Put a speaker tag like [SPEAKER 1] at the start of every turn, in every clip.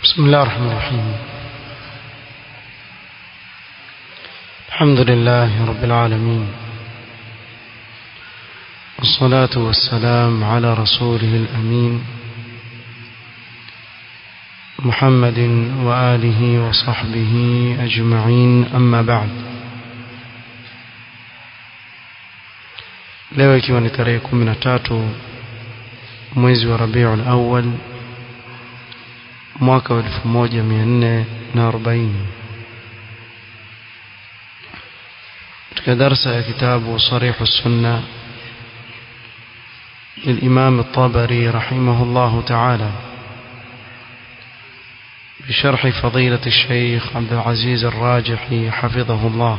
[SPEAKER 1] بسم الله الرحمن الرحيم الحمد لله رب العالمين والصلاة والسلام على رسوله الأمين محمد وآله وصحبه أجمعين أما بعد leo ikiwa ni tarehe kumi na tatu mwezi wa rabiul awal mwaka wa elfu moja mia nne na arobaini katika darsa ya kitabu sarihu sunna للإمام الطبري رحمه الله تعالى بشرح فضيلة الشيخ عبد العزيز الراجحي حفظه الله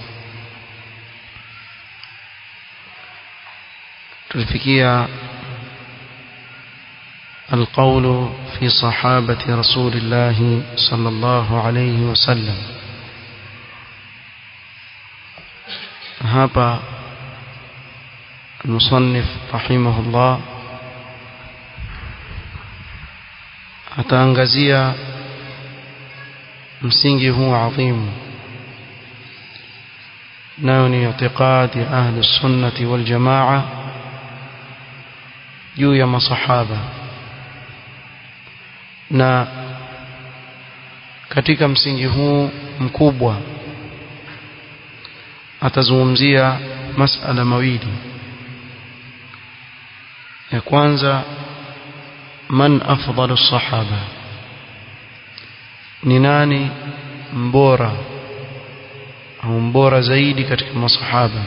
[SPEAKER 1] تلفكية القول في صحابة رسول الله صلى الله عليه وسلم هذا المصنف رحمه الله ataangazia msingi huu adhimu nayo ni i'tiqadi ahli sunnati wal jamaa juu ya masahaba na katika msingi huu mkubwa atazungumzia masala mawili ya kwanza man afdalu sahaba ni nani mbora au mbora zaidi katika masahaba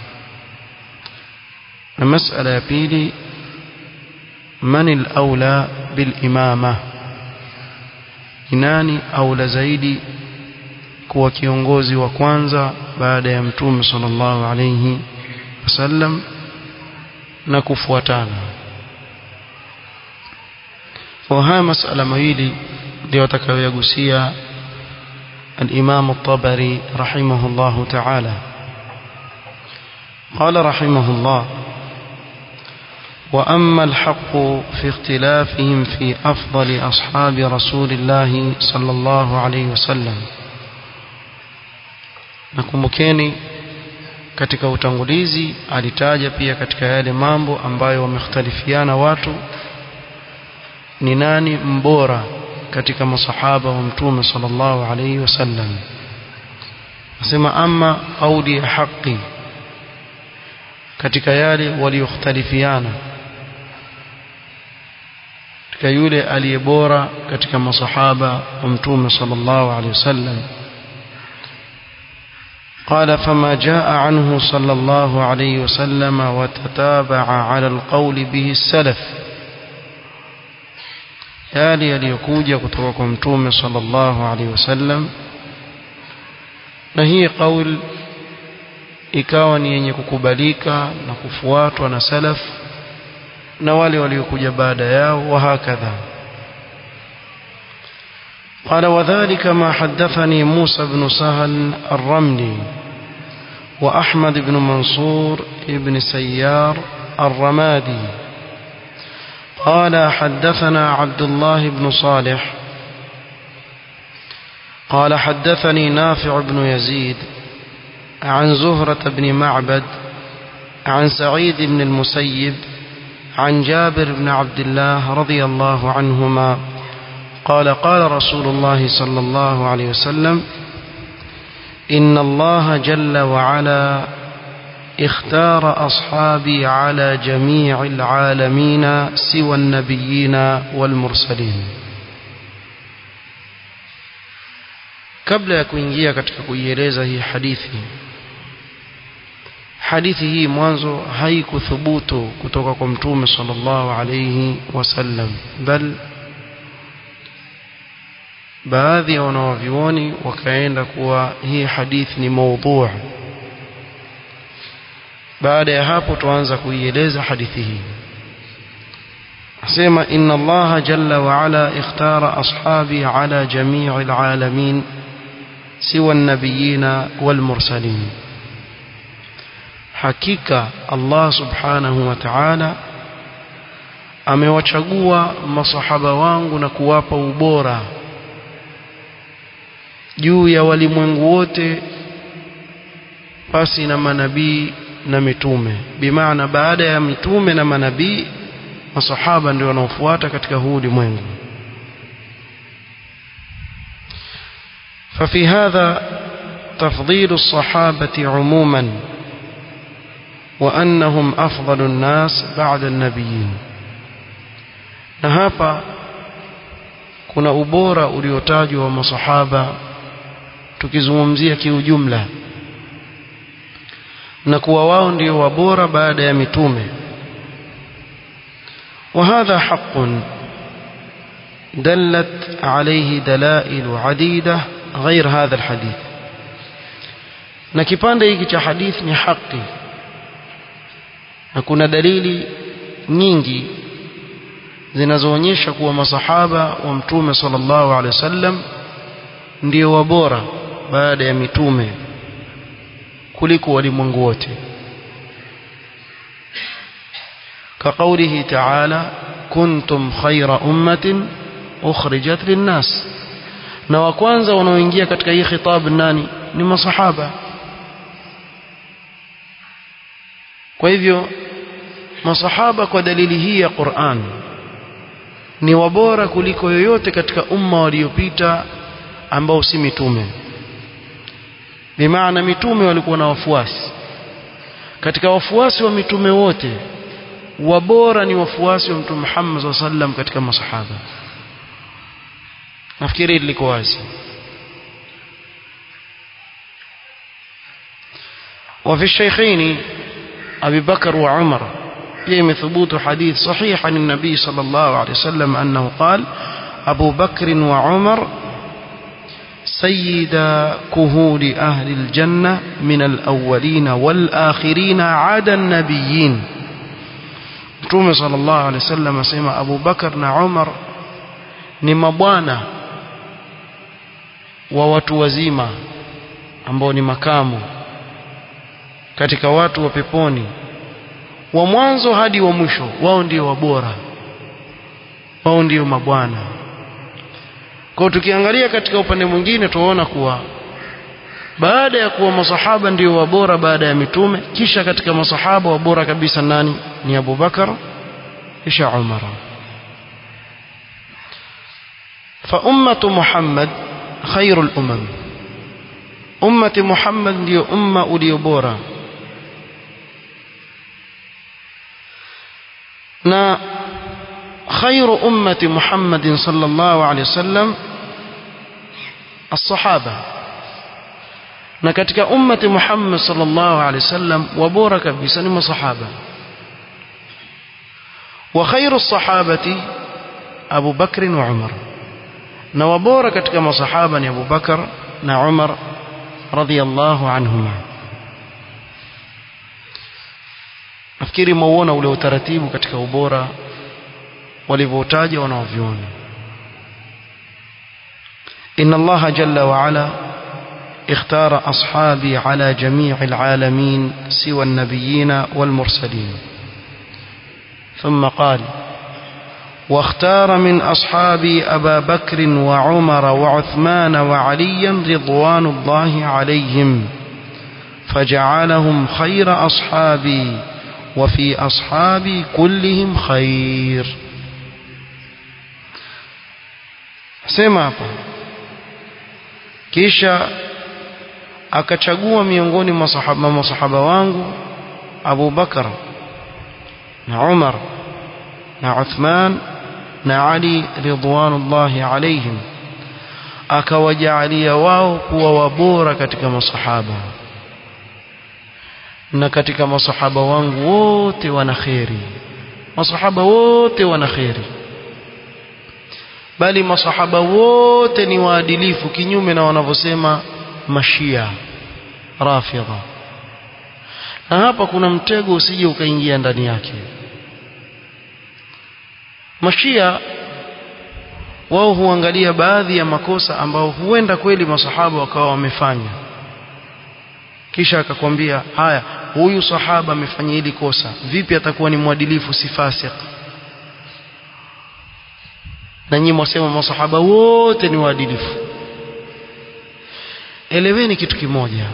[SPEAKER 1] na masala ya pili man al-aula bil imama ni nani aula zaidi kuwa kiongozi wa kwanza baada ya mtume sallallahu alayhi wasallam na kufuatana kwa haya masala mawili ndio atakayoyagusia الإمام الطبري رحمه الله تعالى قال رحمه الله وأما الحق في اختلافهم في أفضل أصحاب رسول الله صلى الله عليه وسلم nakumbukeni katika utangulizi alitaja pia katika yale mambo ambayo wamekhtalifiana watu ni nani mbora katika masahaba wa mtume sallallahu alayhi wasallam nasema ama kauli ya haki katika yale waliokhtalifiana katika yule aliye bora katika masahaba wa mtume sallallahu alayhi wasallam قال فما جاء عنه صلى الله عليه وسلم وتتابع على القول به السلف yale yaliyokuja kutoka kwa mtume sallallahu alaihi wasallam na hii kauli ikawa ni yenye kukubalika na kufuatwa na salaf na wale waliokuja baada yao wa hakadha قال وذلك ما حدثني موسى بن سهل الرملي وأحمد بن منصور بن سيار الرمادي قال حدثنا عبد الله بن صالح قال حدثني نافع بن يزيد عن زهرة بن معبد عن سعيد بن المسيب عن جابر بن عبد الله رضي الله عنهما قال قال رسول الله صلى الله عليه وسلم إن الله جل وعلا اختار أصحابي على جميع العالمين سوى النبيين والمرسلين kabla ya kuingia katika kuieleza hii hadithi hadithi hii mwanzo haikuthubutu kutoka kwa mtume sallallahu alayhi wasallam bal baadhi ya wanawavyuoni wakaenda kuwa hii hadithi ni maudhu baada ya hapo tuanza kuieleza hadithi hii asema inna allaha jalla wa ala ikhtara ashabi ala jamii alalamin siwa an-nabiyina wal mursalin hakika Allah subhanahu wa ta'ala amewachagua masahaba wangu na kuwapa ubora juu ya walimwengu wote pasi na manabii na mitume bimaana baada ya mitume na manabii masahaba ndio wanaofuata katika huu ulimwengu ففي هذا تفضيل الصحابة عموما وأنهم أفضل الناس بعد النبيين نهابا kuna ubora uliotajwa wa masahaba tukizungumzia kiujumla na kuwa wao ndio wabora baada ya mitume وهذا حق دلت عليه دلائل عديدة غير هذا الحديث na kipande hiki cha hadithi ni haki na kuna dalili nyingi zinazoonyesha kuwa masahaba wa mtume sallallahu alaihi wasallam ndio wabora baada ya mitume kuliko walimwengu wote كقوله تعالى كنتم خير أمة أخرجت للناس na wa kwanza wanaoingia katika hii khitab nani ni masahaba kwa hivyo masahaba kwa dalili hii ya Qur'an ni wabora kuliko yoyote katika umma waliopita ambao si mitume bimaana mitume walikuwa na wafuasi katika wafuasi wa mitume wote wabora ni wafuasi wa mtume Muhammad SAW sallam katika masahaba nafikiri liko wazi وفي الشيخين أبي بكر وعمر يم ثبوت حديث صحيح عن النبي صلى الله عليه وسلم أنه قال أبو بكر وعمر سيدا كهول أهل الجنة من الأولين والآخرين عدا النبيين Mtume sallallahu alaihi wasallam asema Abu Bakar na Umar ni mabwana wa watu wazima ambao ni makamu katika watu wa peponi wa mwanzo hadi wa mwisho wao ndio wabora wao ndio mabwana kwa tukiangalia katika upande mwingine tunaona kuwa baada ya kuwa masahaba ndio wabora baada ya mitume kisha katika masahaba wabora kabisa nani ni Abu Bakar kisha Umar fa ummatu Muhammad khairul umam ummati Muhammad ndio umma ulio bora na khairu ummati Muhammad sallallahu alaihi wasallam الصحابه na katika ummati Muhammad sallallahu alaihi wasallam wabora kabisa ni masahaba wa khairu sahabati Abu Bakr wa Umar na wabora katika masahaba ni Abu Bakar na Umar radhiyallahu anhuma nafikiri mauona ule utaratibu katika ubora walivyotaja wanaoviona inna Allah jalla wa ala اختار أصحابي على جميع العالمين سوى النبيين والمرسلين ثم قال واختار من أصحابي أبا بكر وعمر وعثمان وعليا رضوان الله عليهم فجعلهم خير أصحابي وفي أصحابي كلهم خير سمع kisha akachagua miongoni mwa masahaba masahaba wangu Abu Bakar na Umar na Uthman na Ali ridwanullahi alaihim akawajaalia wao kuwa wabora katika masahaba na katika masahaba wangu wote wana kheri masahaba wote wana kheri bali masahaba wote ni waadilifu kinyume na wanavyosema mashia rafidha na hapa kuna mtego usije ukaingia ndani yake mashia wao huangalia baadhi ya makosa ambao huenda kweli masahaba wakawa wamefanya kisha akakwambia haya huyu sahaba amefanya hili kosa vipi atakuwa ni mwadilifu si fasik na nyinyi mwasema masahaba wote ni waadilifu eleweni kitu kimoja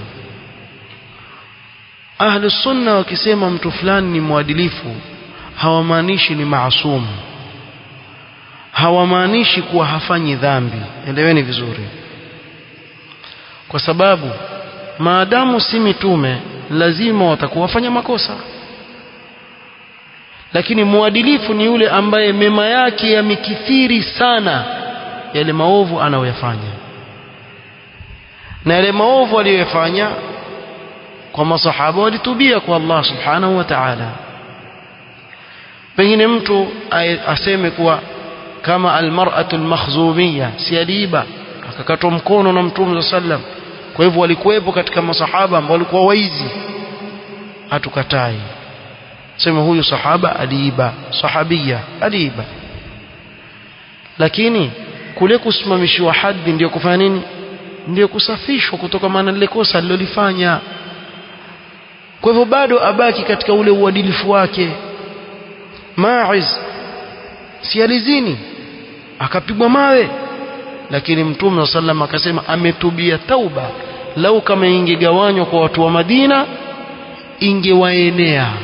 [SPEAKER 1] ahlu sunna wakisema mtu fulani ni mwadilifu hawamaanishi ni maasumu hawamaanishi kuwa hafanyi dhambi eleweni vizuri kwa sababu maadamu si mitume lazima watakuwa wafanya makosa lakini mwadilifu ni yule ambaye mema yake yamekithiri sana yale maovu anayoyafanya na yale maovu aliyoyafanya kwa masahaba walitubia kwa Allah subhanahu wa ta'ala pengine mtu aseme kuwa kama almar'atu almakhzumiyya si aliiba akakatwa mkono na mtume sallam kwa hivyo walikuwepo katika masahaba ambao walikuwa waizi hatukatai sema huyu sahaba aliiba sahabia aliiba lakini kule kusimamishiwa hadhi ndio kufanya nini ndio kusafishwa kutoka maana lile kosa alilolifanya kwa hivyo bado abaki katika ule uadilifu wake Ma'iz si alizini akapigwa mawe lakini mtume sallam akasema ametubia tauba lau kama ingegawanywa kwa watu wa Madina ingewaenea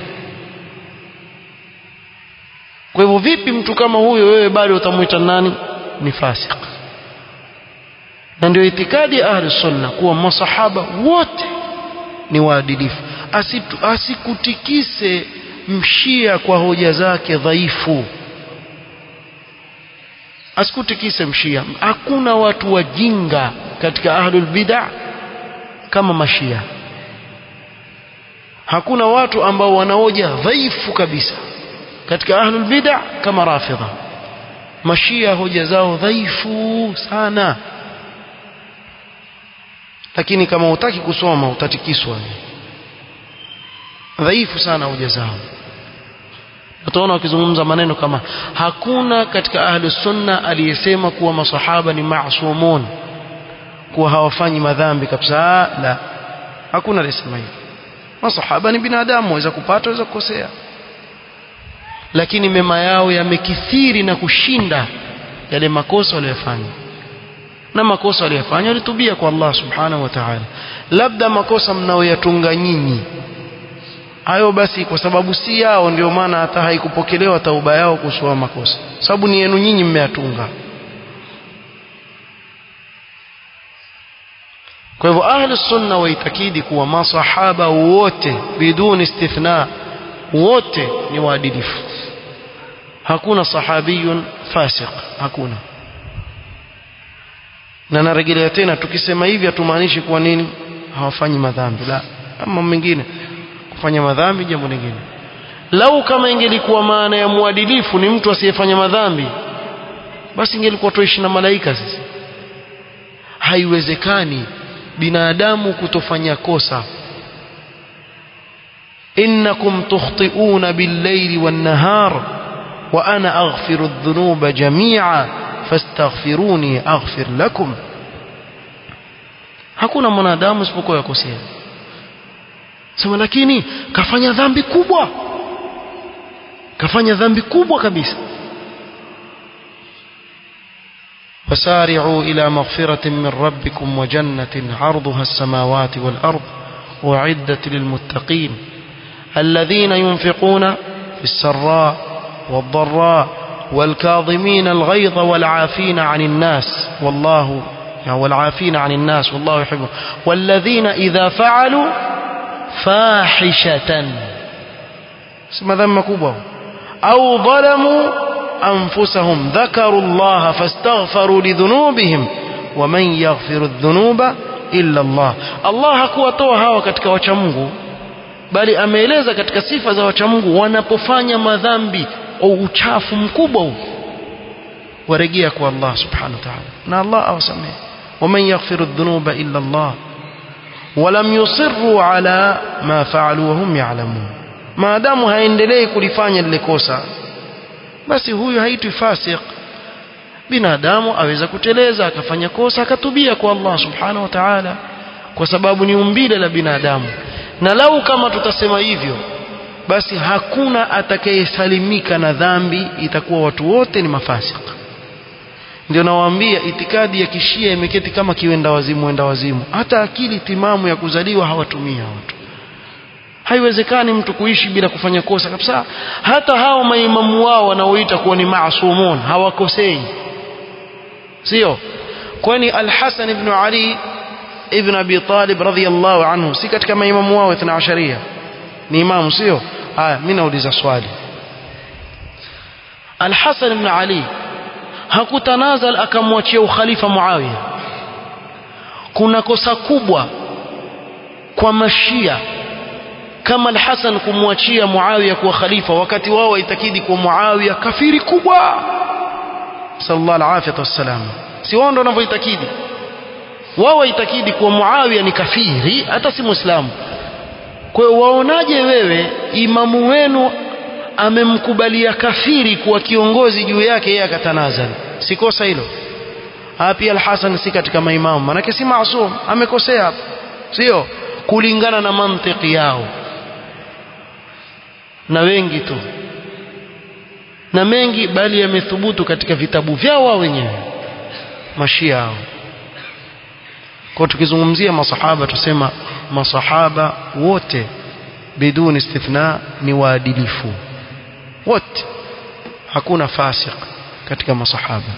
[SPEAKER 1] kwa hivyo vipi mtu kama huyo wewe bado utamwita nani ni fasik na ndio itikadi ya ahli sunna kuwa masahaba wote ni waadilifu Asitu, asikutikise mshia kwa hoja zake dhaifu asikutikise mshia hakuna watu wajinga katika ahlul bid'ah kama mashia hakuna watu ambao wanaoja dhaifu kabisa katika ahlul bid'ah kama rafidha mashia hoja zao dhaifu sana lakini kama utaki kusoma utatikiswa dhaifu sana hoja zao utaona wakizungumza maneno kama hakuna katika ahlu sunna aliyesema kuwa masahaba ni maasumun kuwa hawafanyi madhambi kabisa la hakuna aliyesema hivyo masahaba ni binadamu waweza kupata waweza kukosea lakini mema yao yamekithiri na kushinda yale makosa waliyofanya na makosa waliyofanya walitubia kwa Allah subhanahu wa ta'ala labda makosa mnaoyatunga nyinyi hayo basi kwa sababu si yao ndio maana hata haikupokelewa tauba yao kuhusu makosa sababu ni yenu nyinyi mmeyatunga kwa hivyo ahli sunna waitakidi kuwa masahaba wote biduni istithna wote ni waadilifu hakuna sahabiyun fasiq hakuna na narejelea tena tukisema hivi hatumaanishi kuwa nini hawafanyi madhambi la ama mengine kufanya madhambi jambo lingine lau kama ingelikuwa maana ya mwadilifu ni mtu asiyefanya madhambi basi ingelikuwa tuishi na malaika sisi haiwezekani binadamu kutofanya kosa innakum tukhti'una bil-layli wan-nahar wa ana aghfiru adh-dhunuba jami'a fastaghfiruni aghfir lakum hakuna mwanadamu isipokuwa yakosea sema lakini kafanya dhambi kubwa kafanya dhambi kubwa kabisa وسارعوا إلى مغفرة من ربكم وجنة عرضها السماوات والأرض أعدت للمتقين الذين ينفقون في السراء والضراء والكاظمين الغيظ والعافين عن الناس والله يعني والعافين عن الناس والله يحبه والذين إذا فعلوا فاحشة اسم ذنب كبه أو ظلموا أنفسهم ذكروا الله فاستغفروا لذنوبهم ومن يغفر الذنوب إلا الله الله hakuwatoa hawa katika wacha Mungu bali ameeleza katika sifa za wacha Mungu wanapofanya madhambi au uchafu mkubwa huu warejea kwa Allah subhanahu wa ta'ala na Allah awasamehe ومن يغفر الذنوب إلا الله ولم يصروا على ما فعلوا وهم يعلمون ما دام haendelei kulifanya lile kosa basi huyu haitwi fasik binadamu aweza kuteleza akafanya kosa akatubia kwa Allah subhanahu wa ta'ala kwa sababu ni umbile la binadamu na lau kama tutasema hivyo basi hakuna atakayesalimika na dhambi itakuwa watu wote ni mafasik ndio nawaambia itikadi ya kishia imeketi kama kiwenda wazimu wenda wazimu hata akili timamu ya kuzaliwa hawatumia watu haiwezekani mtu kuishi bila kufanya kosa kabisa hata hao maimamu wao wanaoita kuwa ni maasumun hawakosei sio kwani al-Hasan ibn Ali ibn Abi Talib radhiyallahu anhu si katika maimamu wao 12 ni imamu sio haya mimi nauliza swali al-Hasan ibn Ali hakutanazal akamwachia ukhalifa Muawiya kuna kosa kubwa kwa mashia kama al-Hasan kumwachia Muawiya kuwa khalifa wakati wao waitakidi kuwa Muawiya kafiri kubwa sallallahu alaihi wasallam si wao ndio wanavyoitakidi wao waitakidi kuwa Muawiya ni kafiri hata si muislamu kwa hiyo waonaje wewe imamu wenu amemkubalia kafiri kuwa kiongozi juu yake yeye akatanazal si kosa hilo pia al-Hasan si katika maimamu manake si maasum amekosea hapo sio kulingana na mantiki yao na wengi tu na mengi bali yamethubutu katika vitabu vyao wao wenyewe mashia hao kwa tukizungumzia masahaba tusema masahaba wote biduni istithna ni waadilifu wote hakuna fasik katika masahaba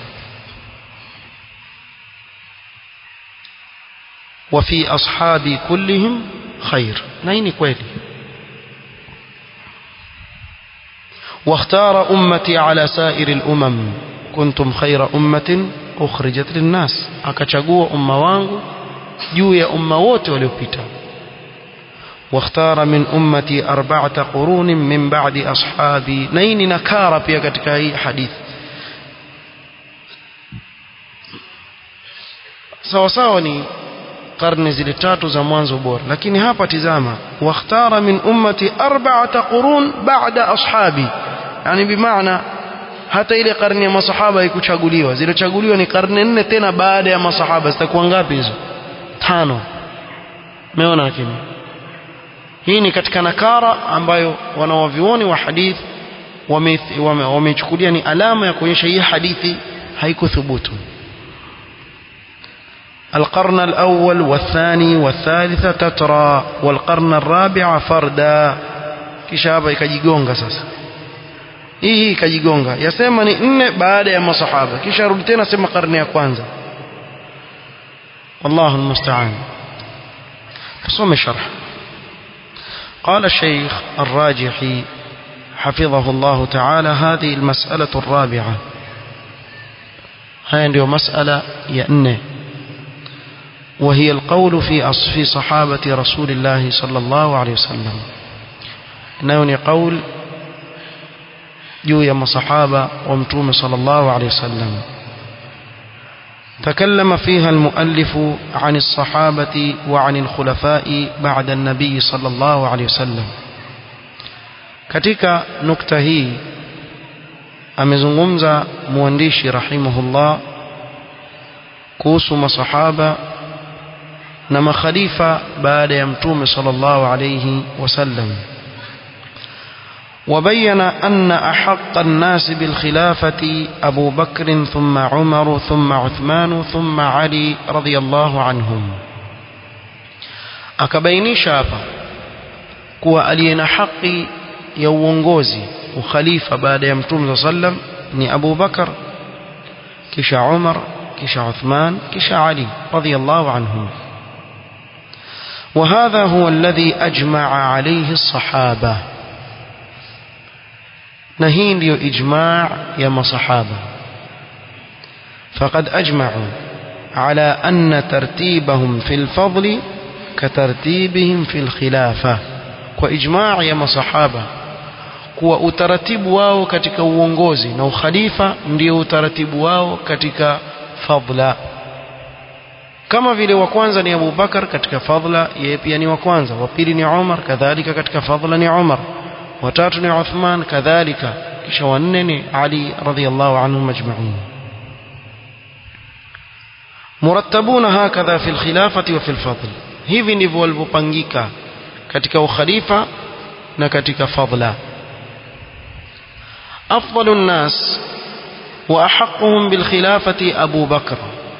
[SPEAKER 1] وفي أصحابي كلهم خير نين كويلي واختار أمتي على سائر الأمم كنتم خير أمة أخرجت للناس akachagua umma wangu juu ya umma wote waliopita واختار من أمتي أربعة قرون من بعد أصحابي نيني نكارة pia katika hii hadith sawa sawa ni karne zile tatu za mwanzo bora lakini hapa tizama wakhtara min ummati arba'ata qurun ba'da ashabi yani bimaana hata ile karne ya masahaba haikuchaguliwa zilichaguliwa ni karne nne tena baada ya masahaba zitakuwa ngapi hizo tano umeona lakini hii ni katika nakara ambayo wanawavioni wa hadith wamechukulia ni alama ya kuonyesha hii hadithi haikuthubutu القرن الأول والثاني والثالث تترى والقرن الرابع فردا kisha hapa ikajigonga sasa hii ikajigonga yasema ni nne baada ya masahaba kisha rudi tena sema karne ya kwanza والله المستعان تصوم الشرح قال الشيخ الراجحي حفظه الله تعالى هذه المسألة الرابعة هاي ndio مسألة ya nne وهي القول في في صحابة رسول الله صلى الله عليه وسلم نوني قول juu ya masahaba wa mtume sallallahu alayhi wasallam تكلم فيها المؤلف عن الصحابة وعن الخلفاء بعد النبي صلى الله عليه وسلم katika nukta hii amezungumza mwandishi rahimahullah kuhusu masahaba na makhalifa baada ya mtume sallallahu alayhi wasallam وبين أن أحق الناس بالخلافة أبو بكر ثم عمر ثم عثمان ثم علي رضي الله عنهم akabainisha hapa kuwa aliye na haki ya uongozi ukhalifa baada ya mtume saa sallam ni abu bakar kisha umar kisha uthman kisha ali radiallahu anhum وهذا هو الذي أجمع عليه الصحابة na hii ndiyo ijma' ya masahaba faqad ajma'u ala anna tartibahum fil fadli katartibihim fil khilafa kwa ijma' ya masahaba kuwa utaratibu wao katika uongozi na ukhalifa ndio utaratibu wao katika fadla kama vile wa kwanza ni Abu Bakar katika fadla yeye pia ni wa kwanza wa pili ni Umar kadhalika katika fadla ni Umar watatu ni Uthman kadhalika kisha wanne ni Ali radhiyallahu anhum ajma'in murattabuna hakadha fi alkhilafati wa fi alfadl hivi ndivyo walivyopangika katika ukhalifa na katika fadla afdalu nnas وأحقهم بالخلافة أبو بكر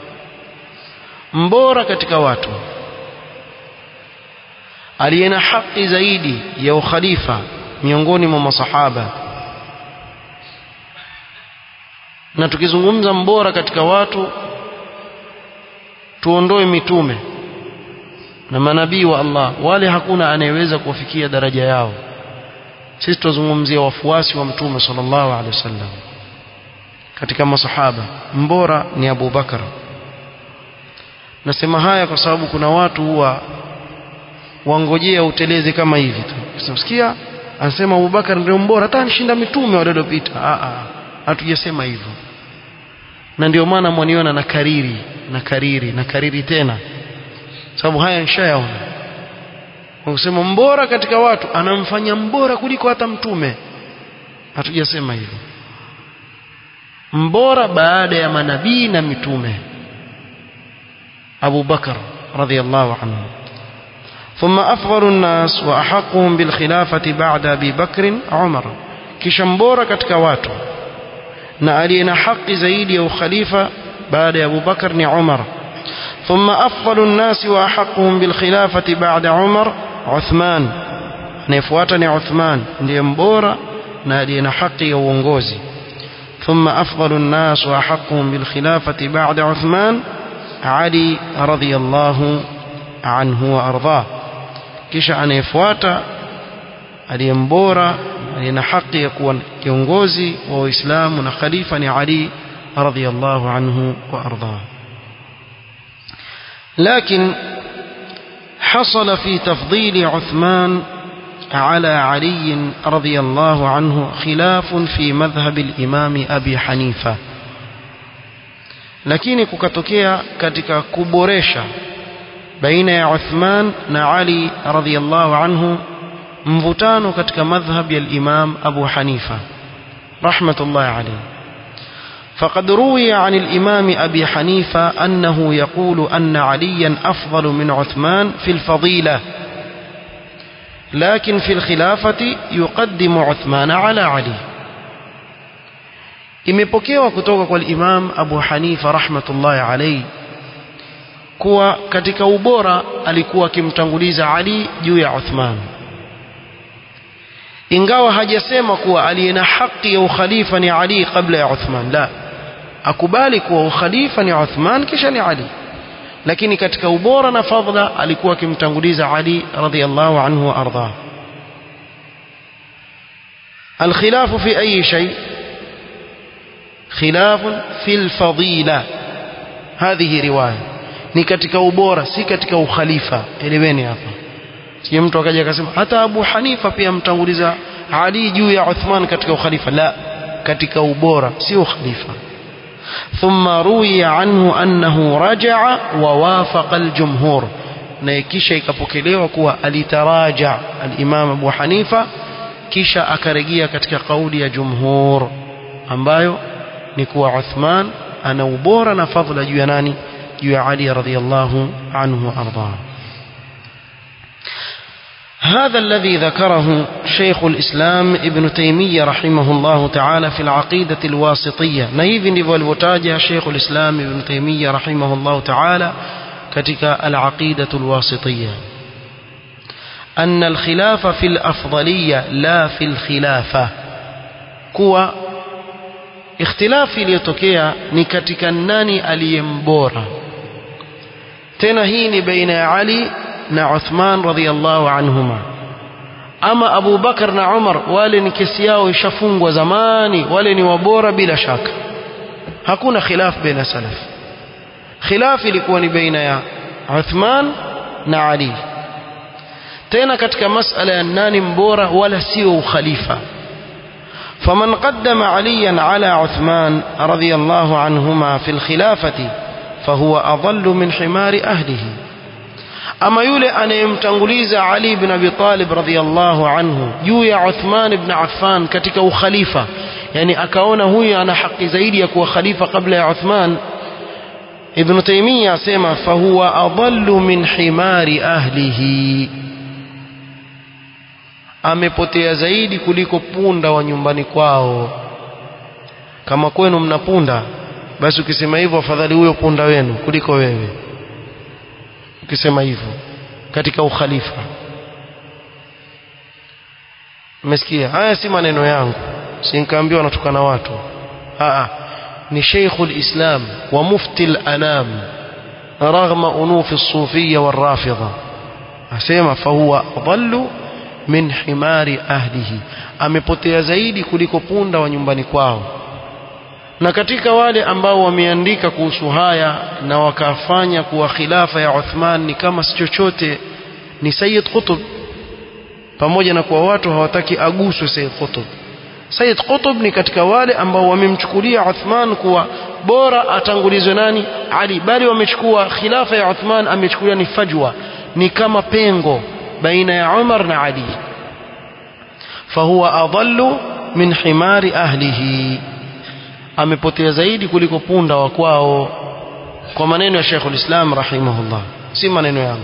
[SPEAKER 1] mbora katika watu aliye na haki zaidi ya ukhalifa miongoni mwa masahaba na tukizungumza mbora katika watu tuondoe mitume na manabii wa Allah wale hakuna anayeweza kuwafikia daraja yao sisi tuzungumzia wafuasi wa mtume sallallahu alaihi wasallam katika masahaba mbora ni Abu Bakar nasema haya kwa sababu kuna watu huwa wangojea uteleze kama hivi tu usimsikia anasema Abu Bakar ndio mbora hata anishinda mitume waliopita a a hatujasema hivyo na ndio maana mwaniona na kariri na kariri na kariri tena sababu haya nishayaona kusema mbora katika watu anamfanya mbora kuliko hata mtume hatujasema hivyo mbora baada ya manabii na mitume Abu Bakar radhiallahu anhu ثم أفضل الناس وأحقهم بالخلافة بعد أبي بكر عمر kisha mbora katika watu na aliye na haki zaidi ya ukhalifa baada ya Abu Bakar ni Umar ثم أفضل الناس وأحقهم بالخلافة بعد عمر عثمان anayefuata ni Uthman ndiye mbora na aliye na haki ya uongozi ثم أفضل الناس وأحقهم بالخلافة بعد عثمان علي رضي الله عنه وأرضاه kisha anayefuata aliyembora aliye na haki ya kuwa kiongozi wa Uislamu na khalifa ni Ali radhiyallahu anhu wa ardhah لكن حصل في تفضيل عثمان على علي رضي الله عنه خلاف في مذهب الإمام أبي حنيفة lakini kukatokea katika kuboresha baina ya Uthman na Ali radhiyallahu anhu mvutano katika madhhab ya Imam Abu Hanifa rahmatullahi alayhi فقد روي عن الإمام أبي حنيفة أنه يقول أن عليا أفضل من عثمان في الفضيلة لكن في الخلافة يقدم عثمان على علي imepokewa kutoka kwa Imam Abu Hanifa rahmatullahi alayhi kuwa katika ubora alikuwa akimtanguliza Ali juu ya Uthman ingawa hajasema kuwa aliye na haki ya ukhalifa ni Ali kabla ya Uthman la akubali kuwa ukhalifa ni Uthman kisha ni Ali lakini katika ubora na fadhila alikuwa akimtanguliza Ali radhiyallahu anhu wa ardhah الخلاف في أي شيء خلاف في الفضيلة هذه رواية ni katika ubora si katika ukhalifa eleweni hapa sije mtu akaja akasema hata Abu Hanifa pia mtanguliza Ali juu ya Uthman katika ukhalifa la katika ubora si ukhalifa ثم روي عنه أنه رجع ووافق الجمهور na kisha ikapokelewa kuwa alitaraja al-Imam Abu Hanifa kisha akarejea katika kauli ya jumhur ambayo ni kuwa Uthman ana ubora na fadhila juu ya nani juu ya Ali radhiyallahu anhu wa ardhah هذا الذي ذكره شيخ الإسلام ابن تيمية رحمه الله تعالى في العقيدة الواسطية نايف ndivyo alivyotaja شيخ الإسلام ابن تيمية رحمه الله تعالى katika العقيدة الواسطية أن الخلاف في الأفضلية لا في الخلافة kuwa ikhtilafi iliyotokea ni katika nani aliyembora tena hii ni baina ya Ali na Uthman radhiyallahu anhuma ama Abu Bakar na Umar wale ni kesi yao ishafungwa zamani wale ni wabora bila shaka hakuna khilaf baina salaf khilaf ilikuwa ni baina ya Uthman na Ali tena katika masala ya nani mbora wala sio ukhalifa فمن قدم عليا على عثمان رضي الله عنهما في الخلافة فهو أضل من حمار أهله أما يولي أن يمتنغليز علي بن أبي طالب رضي الله عنه يويا عثمان بن عفان كتك خليفة يعني أكون هو أنا حق زيدي يكون خليفة قبل عثمان ابن تيمية سيما فهو أضل من حمار أهله amepotea zaidi kuliko punda wa nyumbani kwao kama kwenu mna punda basi ukisema hivyo afadhali huyo punda wenu kuliko wewe ukisema hivyo katika ukhalifa mmesikia haya si maneno yangu si nikaambiwa natukana watu Aa, ni Sheikhul Islam wa mufti al-anam raghma unufi as-sufiyya wal-rafidha asema fahuwa adallu min himari ahlihi amepotea zaidi kuliko punda wa nyumbani kwao na katika wale ambao wameandika kuhusu haya na wakafanya kuwa khilafa ya Uthman ni kama si chochote ni Sayyid Qutb pamoja na kuwa watu hawataki aguswe Sayyid Qutb Sayyid Qutb ni katika wale ambao wamemchukulia Uthman kuwa bora atangulizwe nani Ali bali wamechukua khilafa ya Uthman amechukulia ni fajwa ni kama pengo baina ya Umar na Ali fahuwa adallu min himari ahlihi amepotea zaidi kuliko punda wa kwao kwa maneno ya Sheikhul Islam rahimahullah si maneno yangu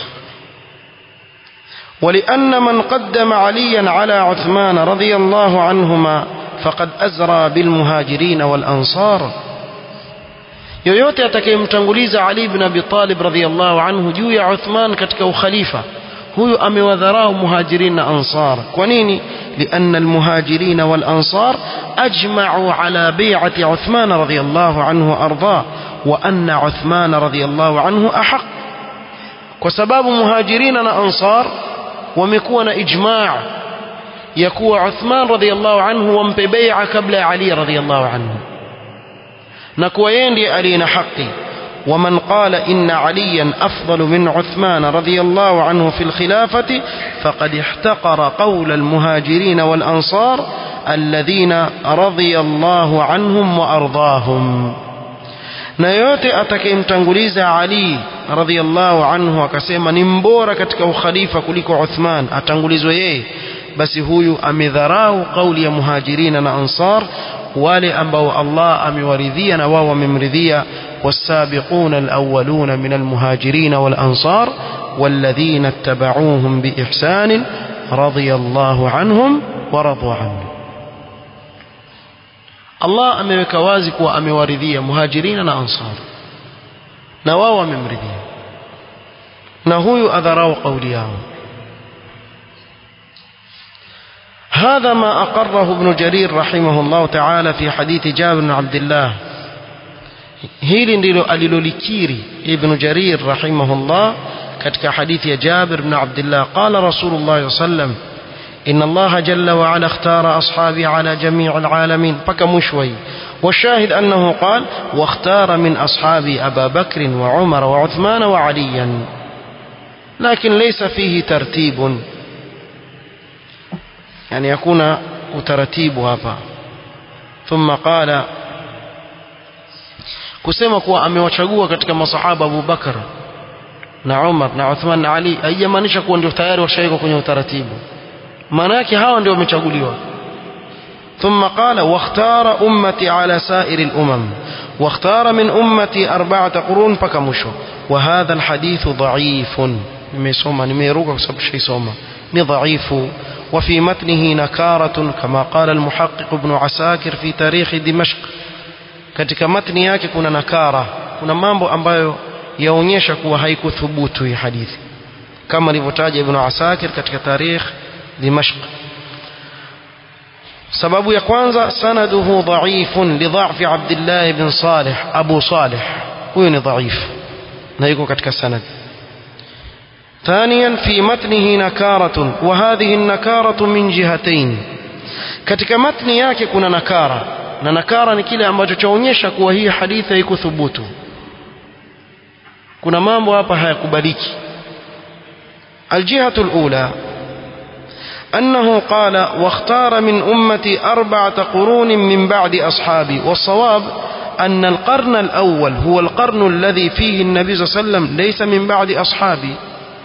[SPEAKER 1] ولأن من قدم عليا على عثمان رضي الله عنهما فقد أزرى بالمهاجرين والأنصار yoyote atakayemtanguliza Ali ibn Abi Talib radhiyallahu anhu juu ya Uthman katika ukhalifa huyu amewadharau muhajirin na ansar kwa nini لأن المهاجرين والأنصار أجمعوا على بيعة عثمان رضي الله عنه وأرضاه وأن عثمان رضي الله عنه أحق وسباب مهاجرين وأنصار ومكون إجماع يكون عثمان رضي الله عنه ومpe بيعة قبل علي رضي الله عنه نكوى يندي علينا حقي ومن قال إن عليا أفضل من عثمان رضي الله عنه في الخلافة فقد احتقر قول المهاجرين والأنصار الذين رضي الله عنهم وأرضاهم na yote atakayemtanguliza Ali radhiallahu anhu akasema ni mbora katika ukhalifa kuliko Uthman atangulizwe yeye basi huyu amedharau kauli ya muhajirina na ansar wale ambao Allah amewaridhia na wao wamemridhia والسابقون الأولون من المهاجرين والأنصار والذين اتبعوهم بإحسان رضي الله عنهم ورضوا عنه Allah ameweka wazi kuwa amewaridhia muhajirina na ansar na wao wamemridhia na huyu adharau kauli yao هذا ما أقره ابن جرير رحمه الله تعالى في حديث جابر بن عبد الله hili ndilo alilolikiri ibn jarir rahimahullah katika hadithi ya jabir bn abdillah qala rasulullah sallam إن الله جل وعلا اختار أصحابي على جميع العالمين بك مشوي والشاهد أنه قال واختار من أصحابي أبا بكر وعمر وعثمان وعليا لكن ليس فيه ترتيب يعني يكون ترتيب هذا ثم قال kusema kuwa amewachagua katika masahaba Abu Bakar na Umar na Uthman na Ali haijamaanisha kuwa ndio tayari washawekwa kwenye utaratibu maana yake hawa ndio wamechaguliwa ثم قال واختار أمتي على سائر الأمم واختار من أمتي أربعة قرون فكمشوا وهذا الحديث ضعيف نميسوما نميروك سب شيء سوما ضعيف وفي متنه نكارة كما قال المحقق ابن عساكر في تاريخ دمشق katika matni yake kuna nakara kuna mambo ambayo yaonyesha kuwa haikuthubutu hii hadithi kama alivyotaja ibn Asakir katika tarikh Dimashq sababu ya kwanza sanaduhu dhaifun lidha'fi Abdullah ibn Salih Abu Salih huyo ni dhaif na yuko katika sanad ثانيا في متنه نكارة وهذه النكارة من جهتين katika matni yake kuna nakara na nakara ni kile ambacho chaonyesha kuwa hii hadithi haikuthubutu kuna mambo hapa hayakubaliki الجهة الأولى أنه قال واختار من أمتي أربعة قرون من بعد أصحابي والصواب أن القرن الأول هو القرن الذي فيه النبي صلى الله عليه وسلم ليس من بعد أصحابي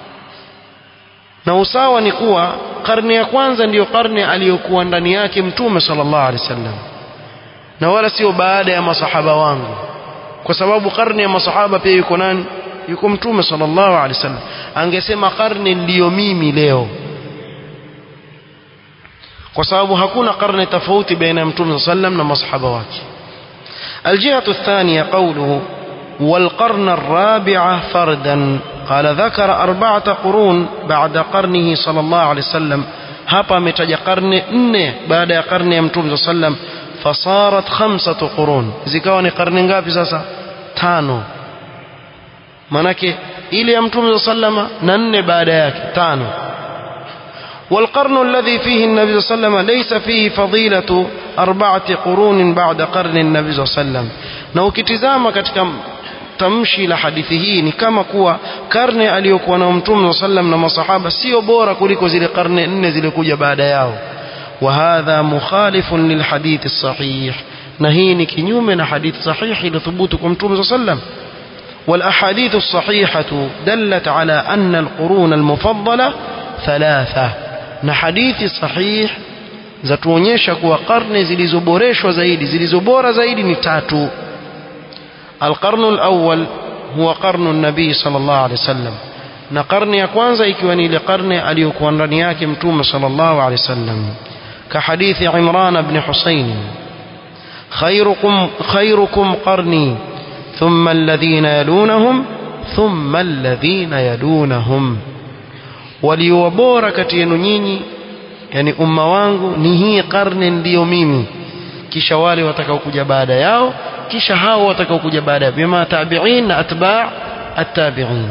[SPEAKER 1] na usawa ni kuwa karne ya kwanza ndiyo karne aliyokuwa ndani yake mtume sallallahu alaihi wasallam na wala sio baada ya masahaba wangu kwa sababu karne ya masahaba pia yuko nani yuko mtume sallallahu alaihi wasallam angesema karne ndiyo mimi leo kwa sababu hakuna karne tofauti baina ya mtume sallam na masahaba wake الجهة الثانية قوله والقرن الرابع فردا قال ذكر أربعة قرون بعد قرنه صلى الله عليه وسلم hapa ametaja karne nne baada ya karne ya mtume saa sallam fasarat khamsatu qurun zikawa ni karne ngapi sasa tano manake ile ya mtume saa sallama na nne baada yake tano والقرن الذي فيه النبي صلى الله عليه وسلم ليس فيه فضيلة أربعة قرون بعد قرن النبي صلى الله عليه وسلم na ukitizama katika tamshi la hadithi hii ni kama kuwa karne aliyokuwa na mtume saa sallam na masahaba sio bora kuliko zile karne nne zilikuja baada yao وهذا مخالف للحديث الصحيح na hii ni kinyume na hadithi sahihi iliyothubutu kwa mtume saa sallam والأحاديث الصحيحة دلت على أن القرون المفضلة ثلاثة na hadithi sahih zatuonyesha kuwa karne zilizoboreshwa zaidi zilizobora zaidi ni tatu القرن الأول هو قرن النبي صلى الله عليه وسلم na karne ya kwanza ikiwa ni ile karne aliyokuwa ndani yake mtume sallallahu alaihi wasallam كحديث عمران بن حسين خيركم خيركم قرني ثم الذين يلونهم ثم الذين يلونهم waliowabora kati yenu nyinyi yani umma wangu ni hii karne ndiyo mimi kisha wale watakaokuja baada yao kisha hao watakaokuja baada yao bima tabi'in na atba' at-tabi'in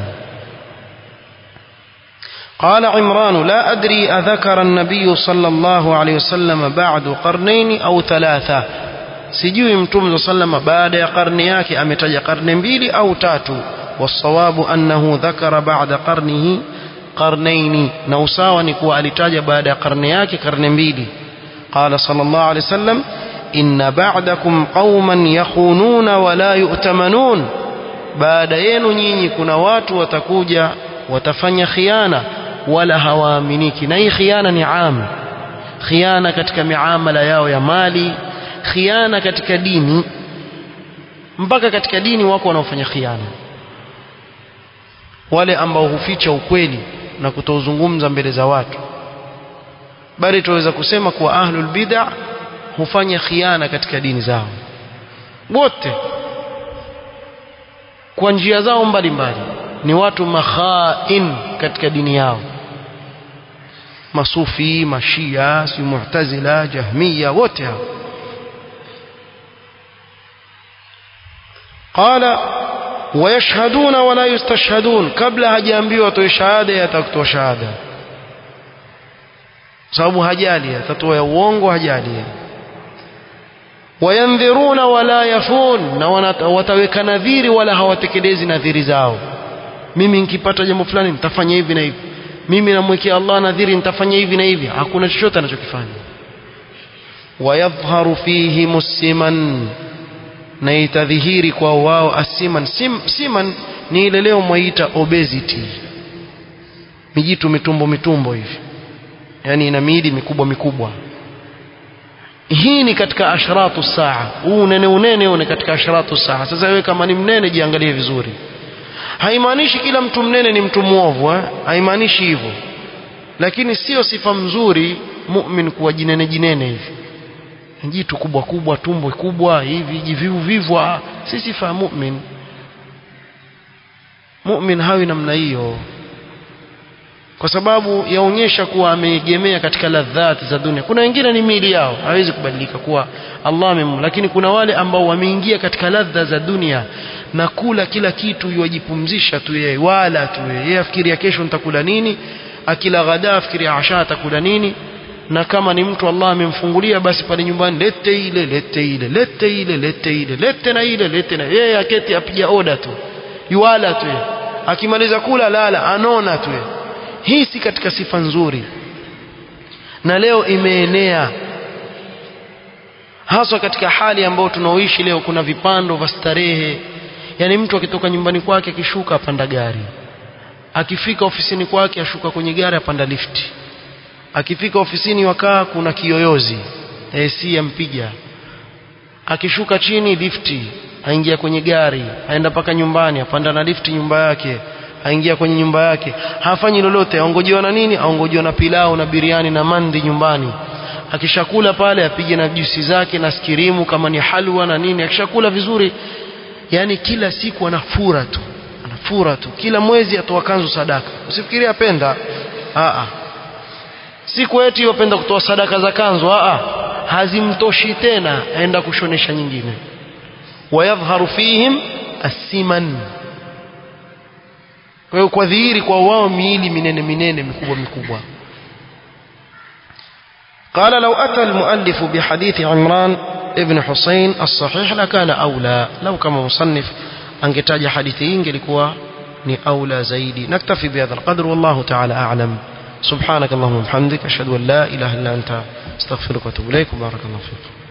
[SPEAKER 1] قال عمران لا أدري أذكر النبي صلى الله عليه وسلم بعد قرنين أو ثلاثة sijui mtume صلى الله baada ya karne yake ametaja karne mbili au tatu والصواب أنه ذكر بعد قرنه قرنين نوساوا نكوا alitaja baada ya karne yake karne mbili قال صلى الله عليه وسلم إن بعدكم قوما يخونون ولا يؤتمنون baada yenu nyinyi kuna watu watakuja watafanya khiana wala hawaaminiki na hii khiana ni am khiana katika miamala yao ya mali khiana katika dini mpaka katika dini wako wanaofanya khiana wale ambao huficha ukweli na kutouzungumza mbele za watu bali tuweza kusema kuwa ahlul bid'a hufanya khiana katika dini zao wote kwa njia zao mbalimbali ni watu makhain katika dini yao masufi mashia si mu'tazila jahmiya wote hao qala wayashhaduna wala yustashhadun kabla hajaambiwa atoe shahada yatakutoa shahada sababu hajali atatoa ya uongo hajali wayandhiruna wala yafun na wataweka nadhiri wala hawatekelezi nadhiri zao mimi nikipata jambo fulani nitafanya hivi na hivi mimi namwekea Allah nadhiri nitafanya hivi na hivi hakuna chochote anachokifanya wayadhharu fihi musiman na itadhihiri kwa wao asiman Sim, siman ni ile leo mwaita obesity mijitu mitumbo mitumbo hivi yani ina miili mikubwa mikubwa hii ni katika ashratu saa huu unene unene une katika ashratu saa sasa wewe kama ni mnene jiangalie vizuri haimaanishi kila mtu mnene ni mtu mwovu eh? haimaanishi hivyo lakini sio sifa mzuri mu'min kuwa jinene jinene hivi jitu kubwa kubwa tumbo kubwa hivi jivivu vivwa si sifa ya mu'min mu'min hawi namna hiyo kwa sababu yaonyesha kuwa ameegemea katika ladhati za dunia kuna wengine ni mili yao hawezi kubadilika kuwa Allah amem lakini kuna wale ambao wameingia katika ladha za dunia na kula kila kitu yuwajipumzisha tu yeye wala tu yeye afikiria kesho nitakula nini akila ghada afikiria asha atakula nini na kama ni mtu Allah amemfungulia basi pale nyumbani lete ile lete ile lete ile lete ile lete na ile lete na yeye aketi apiga oda tu yuwala tu akimaliza kula lala anona tu hii si katika sifa nzuri na leo imeenea haswa katika hali ambayo tunaoishi leo kuna vipando vya starehe yani mtu akitoka nyumbani kwake akishuka apanda gari akifika ofisini kwake ashuka kwenye gari apanda lifti akifika ofisini wakaa kuna kiyoyozi AC ampiga akishuka chini lifti aingia kwenye gari aenda mpaka nyumbani apanda na lifti nyumba yake aingia kwenye nyumba yake hafanyi lolote aongojewa na nini aongojewa na pilau na biriani na mandi nyumbani akishakula pale apige na juisi zake na skirimu kama ni halwa na nini akishakula vizuri yani kila siku anafura tu anafura tu kila mwezi atoa kanzu sadaka usifikirie apenda a siku eti wapenda kutoa sadaka za kanzu a hazimtoshi tena aenda kushonesha nyingine wayadhharu fihim asiman kwa hiyo kwa dhihiri kwa wao miili minene minene mikubwa mikubwa قال لو أتى المؤلف بحديث عمران ابن حسين الصحيح لكان أولى لو كما مصنف أنكتاج حديثين لكوا أولى زيدي نكتفي بهذا القدر والله تعالى أعلم سبحانك اللهم وبحمدك أشهد أن لا إله إلا أنت استغفرك وأتوب إليك وبارك الله فيك